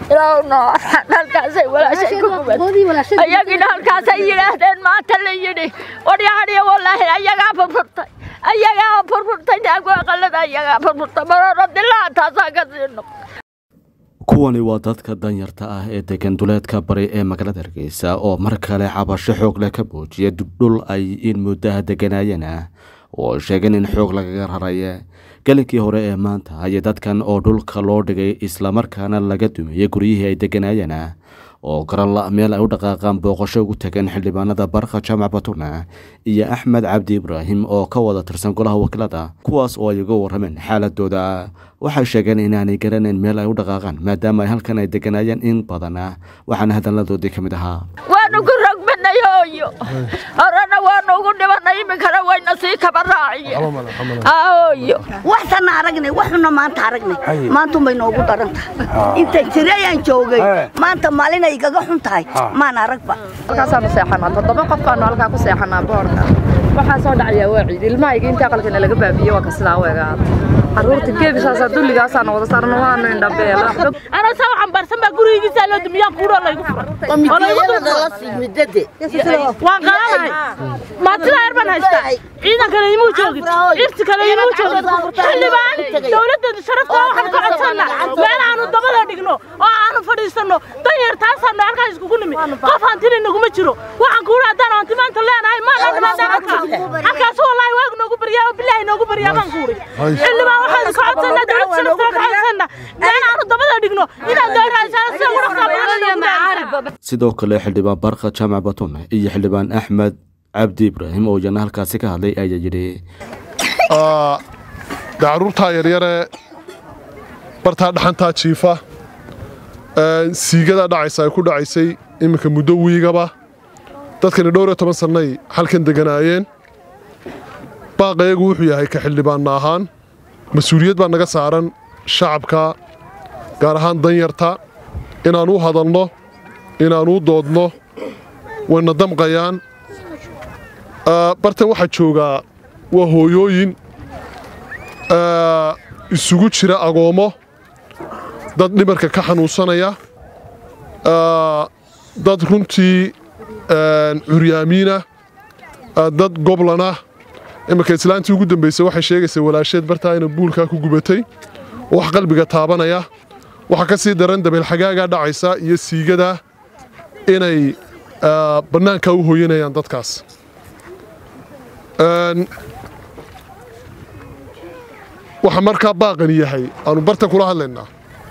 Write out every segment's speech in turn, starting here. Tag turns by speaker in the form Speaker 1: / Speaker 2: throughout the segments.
Speaker 1: ilaahuna halkaasay walaashay ku gubatay ayagina halkaasay yidhaahdeen maanta la yidhi waryahadhiya wallaahi ayagaa furfurtay ayagaa furfurtay naagu aqalada ayagaa furfurtay marora dilaa taasaa ka sii noqday
Speaker 2: kuwani waa dadka danyarta ah ee degan duleedka bari ee magaalada hargeysa oo mar kale cabasho xoog leh ka muujiya dhul ay in muddaha deganaayeen ah oo sheegeen in xoog lagaga raraya gelinkii hore ee maanta ayay dadkan oo dhulka loo dhigay islamarkaana laga dumiyey guryihii ay deganaayeen ah oo garanla meel ay u dhaqaaqaan booqasho ugu tageen xildhibaanada barqa jaamac batuna iyo axmed cabdi ibraahim oo ka wada tirsan golaha wakiilada kuwaas oo ay uga warrameen xaaladooda waxay sheegeen inaanay garanayn meel ay u dhaqaaqaan maadaama ay halkan ay deganaayeen in badan ah waxaana hadalladoodii ka mid ahaa
Speaker 1: waanu ku rogbanay hooyo horena waanu ugu dhibanay iminkana wayna sii kaba raaciye hooyo
Speaker 3: waxsana aragnay waxuna maanta aragnay maantunbay noogu daran tahay inta jirayaan joogay maanta maalin ay igaga xun tahay maan aragba
Speaker 4: halkaasaanu seexanaa toddoba qof baanu halkaa ku seexanaa boorka waxaa soo dhacayaa waa ciid ilmahayga inta aqalkana laga baabiye waa ka sidaa u egaata carruurta geebisaasa dulligaasaana wada saarna waanu indhabeela
Speaker 5: ana saa waxaan baarsan baa gurigiisa loo dumiyaa kuuro laygu furay waan qalanahay maatida yar baan haystaa ciidan kale imuu joogin irti kale imuu joogin xildhibaan dowladda sharafta waxaan ka codsannaa meel aanu dabada dhigno oo aanu fadhiisanno danyar taasaanu halkaa iskugu nimi qof hantina naguma jiro waxaan kuuri haddaan hanti maanta leenahay maan dhimaadaan halkaa halkaas wallaahi waagu noogu baryaa oo bilaahi noogu baryaa baan kuuri xildhibaan waxaan ka codsannaa dowladda sharafta ka codsannaa meel aanu dabada dhigno inaan dowraasaan sida ugu dhaqaaqaan
Speaker 2: sidoo kale xildhibaan barqa jaamac batun iyo xildhibaan axmed cabdi ibraahim oo iyana halkaasi ka hadlay ayaa yidhi
Speaker 6: de carruurtaa yaryare bartaa dhaxantaa jiifa siigadaa dhacaysa ay ku dhacaysay iminka muddo wiigaba dadkani dhowr iyo toban sannay halkan deganaayeen baaqayagu wuxuu yahay ka xildhibaanna ahaan mas-uuliyad baa naga saaran shacabka gaar ahaan danyarta inaan u hadalno inaan u doodno wayna damqayaan bartan waxaa joogaa waa hooyooyin isugu jira agoommo dad dhimarka ka xanuunsanaya dad runtii curyaamiina dad goblana iminka islaantii ugu dambaysay waxay sheegaysaa walaasheed bartaa ina buulkaa ku gubatay wax qalbiga taabanaya waxaa ka sii daran dabeelxagaagaa dhacaysa iyo siigada inay bannaankaa u hooyanayaan dadkaas waxaa markaa baaqani yahay aanu bartan kula hadlaynaa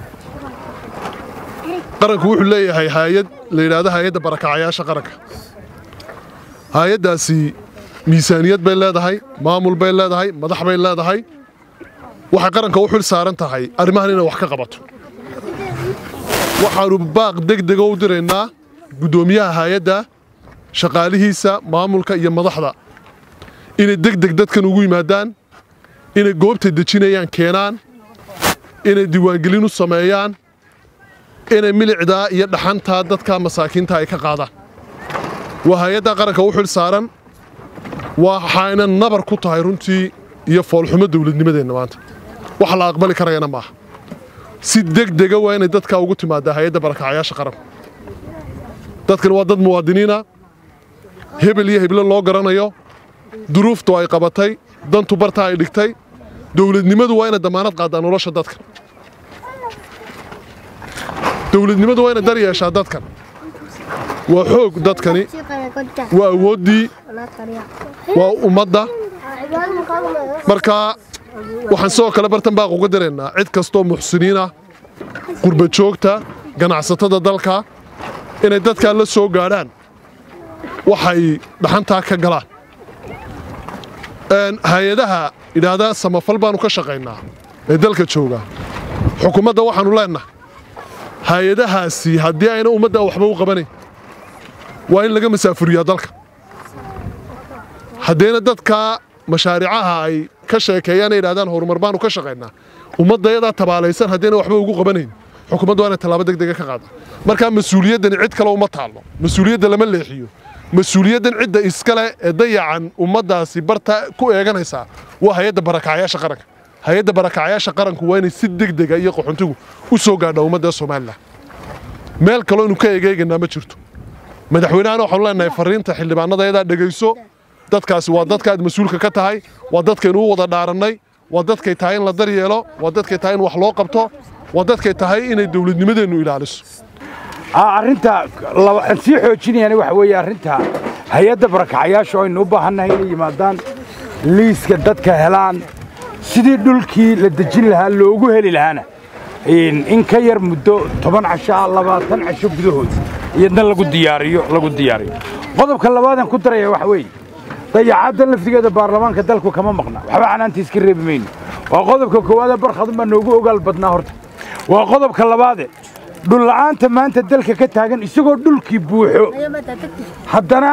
Speaker 6: qaranku wuxuu leeyahay haayad la yidhaahdo haayadda barakacayaasha qaranka haayaddaasi miisaaniyad bay leedahay maamul bay leedahay madax bay leedahay waxay qaranka u xil saaran tahay arrimahan inay wax ka qabato waxaannu baaq degdega u diraynaa guddoomiyaha haayadda shaqaalihiisa maamulka iyo madaxda inay degdeg dadkan ugu yimaadaan inay goobta dejinayaan keenaan inay diiwaangelin u sameeyaan inay milicdaa iyo dhaxantaa dadka masaakiinta ay ka qaadaan waa hay-adda qaranka u xil saaran waxayna nabar ku tahay runtii iyo foolxumo dowladnimadeenna maanta wax la aqbali karayana maaha si degdega waa inay dadkaa ugu timaadaa hay-adda barakacayaasha qaranku dadkan waa dad muwaadiniina hebel iyo heble loo garanayo duruuftu ay qabatay dantu bartaa ay dhigtay dowladnimadu waa inay damaanad qaaddaa nolosha dadka dowladnimadu waa inay dar yeeshaa dadkan waa xoog dadkani waa awooddii waa ummadda marka waxaan sidoo kale bartan baaq uga daraynaa cid kastoo muxsiniinah qurba joogta ganacsatada dalka inay dadkaa la soo gaadhaan waxay dhaxantaa ka galaan hay-adaha idhaahdaa samafal baanu ka shaqaynaa ee dalka jooga xukuumadda waxaannu leennahay hay-adahaasi haddii ayna ummadda waxba u qabanayn waa in laga masaafuriyaa dalka haddayna dadka mashaariicaha ay ka sheekeeyaan ay idhahdaan horumar baanu ka shaqaynaa ummadda yadaa tabaalaysan haddayna waxba ugu qabanayn xukuumadda waa inay tallaabo degdega ka qaada markaa mas-uuliyaddani cid kale uma taallo mas-uuliyadda lama leexiyo mas-uuliyaddan cidda iskale ee dayacan ummaddaasi barta ku eeganaysaa waa hay-adda barakacayaasha qaranka hay-adda barakacayaasha qaranku waa inay si degdega iyo qaxuntigu u soo gaadha ummadda somalilan meel kaloo inu ka egeegaynaa ma jirto madaxweynahana waxaanu leenahay fariinta xildhibaanadayadaa dhegayso dadkaasi waa dadka aad mas-uulka ka tahay waa dadkaynu u wada dhaarannay waa dadkay tahay in la daryeelo waa dadkay tahay in wax loo qabto waa dadkay tahay inay dowladnimadeennu ilaaliso
Speaker 7: arrinta aan sii xoojinayana waxa weeye arrinta hay-adda barakacayaasha oo aynu u baahannahay inay yimaadaan liiska dadka helaan sidii dhulkii la dejin lahaa loogu heli lahaana in ka yar muddo toban casho ah labaatan casho gudahood iyadna lagu diyaariyo lagu diyaariyo qodobka labaadaan ku daraya waxa weeye dayacaddan laftigeeda baarlamaanka dalku kama maqna waxba canaanta iska reebi mayno waa qodobka koowaade barkhadun baa noogu ogaal badnaa horta waa qodobka labaade dhulla'aanta maanta dalka ka taagan isagoo dhulkii buuxo haddana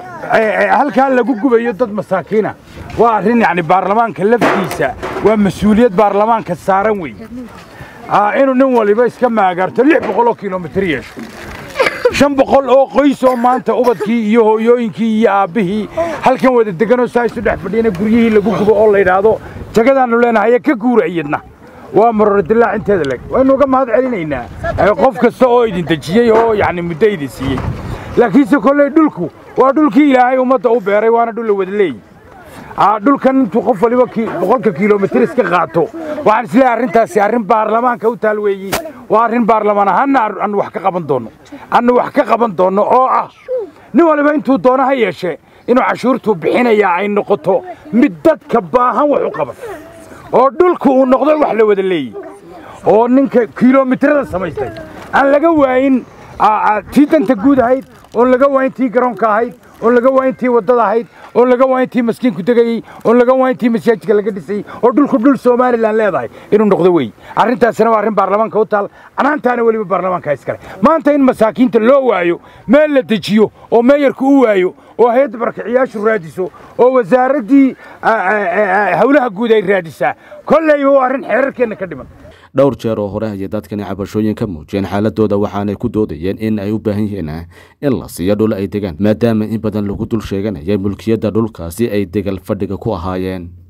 Speaker 7: halkaa lagu gubayo dad masaakiina waa arrin yacni baarlamaanka laftiisa waa mas-uuliyad baarlamaanka saaran weeye inuu nin waliba iska maagaarto lix boqol oo kilomitir yeesho shan boqol oo qoys oo maanta ubadkii iyo hooyooyinkii iyo aabbihii halkan wada deganoo saa isu dhex fadhiyana guryihii lagu gubo oo la yidhaahdo jagadaannu leenahay ka guura iyadna waa marorodilaac inteeda leg waynu uga mahad celinaynaa qof kasta oo idin dejiyey oo yacni muddo idin siiyey laakiinse kolley dhulku waa dhulkii ilaahay ummadda u beeray waana dhul la wada leeyi dhulkan intuu qof waliba boqolka kilomitir iska qaato waxaan isleeyahay arrintaasi arrin baarlamaanka u taal weeyi waa arrin baarlamaan ahaanna aanu wax ka qaban doonno aanu wax ka qaban doonno oo ah nin waliba intuu doono ha yeeshee inuu cashuurtuu bixinayaa ay noqoto mid dadka baahan wax u qaban oo dhulku uu noqdo wax la wada leeyi oo ninka kilomitirada samaystay aan laga waayin tii danta guud ahayd oon laga waayin tii garoonka ahayd oon laga waayin tii waddada ahayd oon laga waayin tii maskiinku degayey oon laga waayin tii masaajidka laga dhisayey oo dhulku dhul somalilan leedahay inuu noqdo wey arrintaasina waa arrin baarlamaanka u taal canaantaana weliba baarlamaanka iskale maanta in masaakiinta loo waayo meel la dejiyo oo meeyarku u waayo oo hay-adda barakaciyaashu raadiso oo wasaaraddii howlaha guud ay raadisaa kolleyba waa arrin xeerarkeenna ka dhiman
Speaker 2: dhowr jeer oo hore ayay dadkani cabashooyin ka muujiyeen xaaladooda waxaanay ku doodayeen in ay u baahan yihiin in la siiyo dhul ay degaan maadaama in badan lagu dul sheeganayay mulkiyadda dhulkaasi ay degal fadhiga ku ahaayeen